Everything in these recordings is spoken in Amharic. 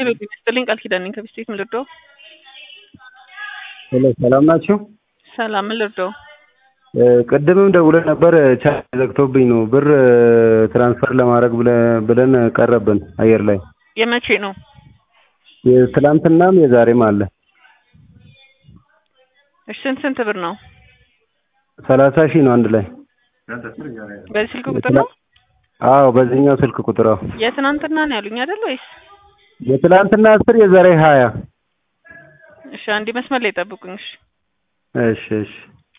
ሄሎ ጤና ይስጥልኝ ቃል ኪዳን ነኝ ከቢስቴት ምን ልርዳው? ሄሎ ሰላም ናችሁ? ሰላም ምን ልርዳው? እ ቅድምም ደውለን ነበር ቻርጅ ዘግቶብኝ ነው ብር ትራንስፈር ለማድረግ ብለ- ብለን ቀረብን አየር ላይ የመቼ ነው? የትላንትናም የዛሬም አለ እሺ ስንት ስንት ብር ነው? ሰላሳ ሺህ ነው አንድ ላይ በዚህ ስልክ ቁጥር ነው? አዎ በዚህኛው ስልክ ቁጥር አዎ የትናንትና ነው ያሉኝ አይደል ወይስ? የትላንትና አስር የዛሬ ሀያ እሺ አንዴ መስመር ላይ ጠብቁኝ እሺ እሺ እሺ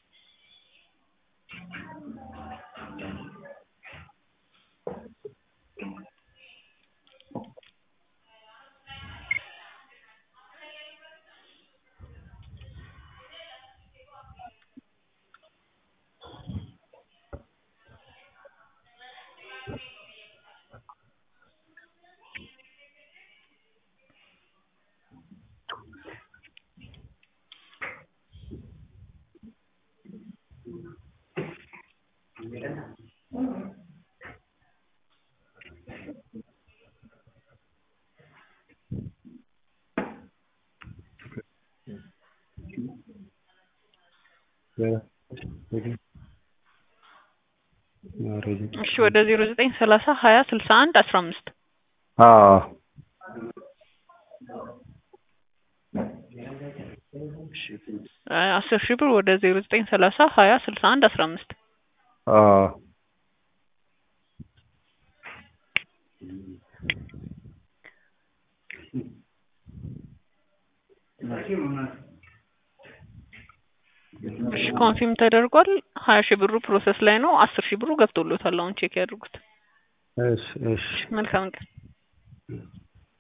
እሺ ወደ ዜሮ ዘጠኝ ሰላሳ ሀያ ስልሳ አንድ አስራ አምስት አዎ አስር ሺህ ብር ወደ ዜሮ ዘጠኝ ሰላሳ ሀያ ስልሳ አንድ አስራ አምስት አዎ እሺ ኮንፊርም ተደርጓል። ሀያ ሺህ ብሩ ፕሮሰስ ላይ ነው። አስር ሺህ ብሩ ገብቶሎታል። አሁን ቼክ ያድርጉት። እሺ እሺ መልካም ቀን።